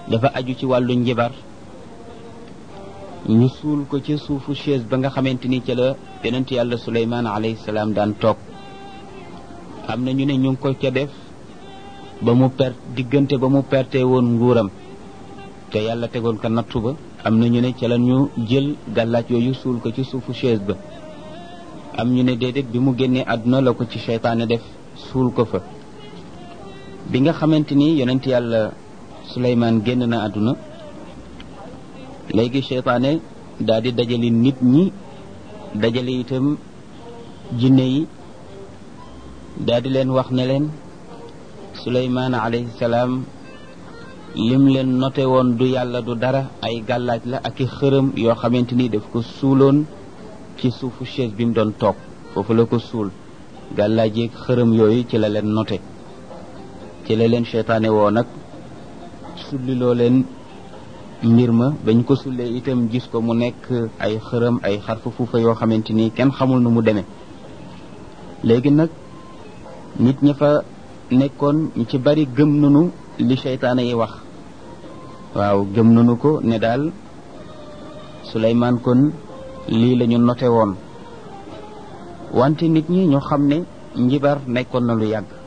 dafa aju ci wàllu njibar ñu suul ko ci suufu chaise ba nga xamante ni ca la yonent yàlla suleymaan alayhi salaam daan toog am na ñu ne ñu ngi ko ca def ba mu per diggante ba mu perte woon nguuram te yàlla tegoon ko nattu ba am na ñu ne ca la ñu jël gàllaaj yooyu suul ko ci suufu chaise ba am ñu ne déedéet bi mu génnee àdduna la ko ci seytaane def suul ko fa bi nga xamante ni yonent yàlla suleymaan génn na àdduna léegi seytaane daal di dajale nit ñi dajale itam jinne yi daal di leen wax ne leen suleymaan alayhi salaam lim leen noté woon du yàlla du dara ay gàllaaj la ak i xërëm yoo xamante ni daf ko suuloon ci suufu chaise bi mu doon toog foofu la ko suul gàllaaj yeeg xërëm yooyu ci la leen noté ci la leen seytaane woo nag sulliloo leen mbir ma bañ ko sullee itam gis ko mu nekk ay xërëm ay xarfa fuufa yoo xamante ni kenn xamul nu mu demee léegi nag nit ña fa nekkoon ñu ci bari gëm nanu li seytaane yi wax waaw gëm nanu ko ne daal Suleymaan kon lii la ñu noté woon wante nit ñi ñu xam ne njibar nekkoon na lu yàgg